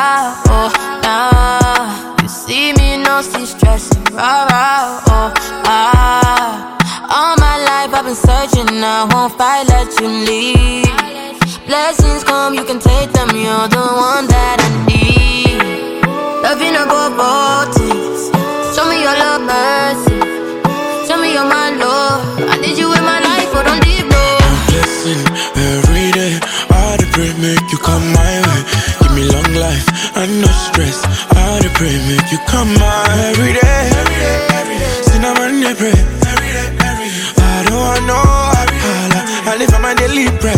oh, nah. You see me, no see stressing, rah, rah, oh, ah. All my life I've been searching, I won't fight, let you leave. Blessings come, you can take them, you're the one that I need. Loving above all things. Show me your love, mercy. Show me your my love. I need you in my life, but don't leave no. blessing every day. I dey pray make you come my way. Give me long life and no stress. I dey pray make you come my every day. Cinnamon dey pray. I don't want no wahala. I live on my daily bread.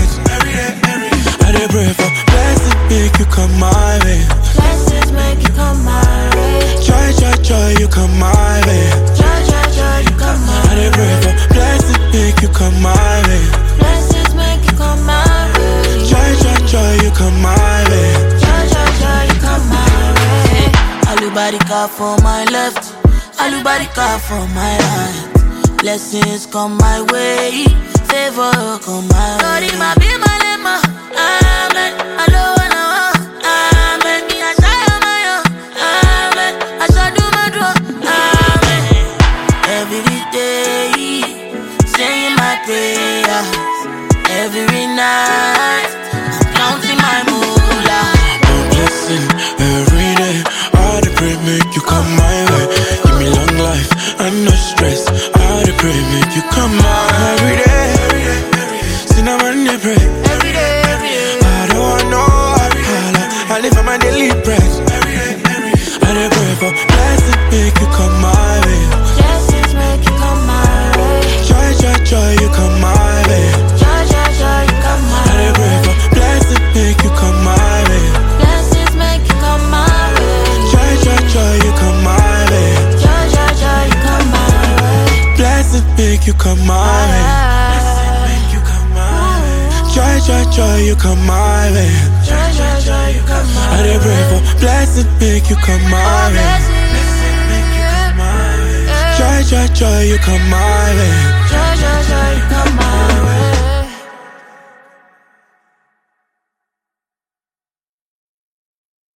I dey pray for blessing make you come my way. Blessings make you come my way. Joy, joy, joy, you come my way. Joy, joy, joy, you come my I dey pray for blessing make you come my way. Blessings make you come my way. Joy, joy, joy, you come my way. Joy, joy, joy, you come my way. Alubarika for my left, alubarika for my right. Blessings come my way, favor come my way. Lord, my be my lema, amen. Alo na wa, amen. Me I say my own, amen. I shall do my draw, amen. Every day, saying my prayers. Every night, I'm counting my moolah. Your blessing every day. I dey pray make you come my way. Give me long life and no stress. I dey pray make you come my every day. Cinnamon dey pray. Every day, every day. I don't want no wahala. I live on my daily bread. I dey pray for blessing make you come my way. Blessings make you come my way. Joy, joy, joy, you come my way. Joy, joy, joy, you come my I dey pray way. for blessing make you come my way. Blessings make you come my way. Joy, joy, joy, you come my way. Joy, joy, joy, you come my way. Blessing make you come my way. Make you come my way. Joy, joy, joy, you come my way. Joy, joy, joy, you come my I dey pray for blessing, make you come my way. Blessings, Joy, joy, joy, you come my way.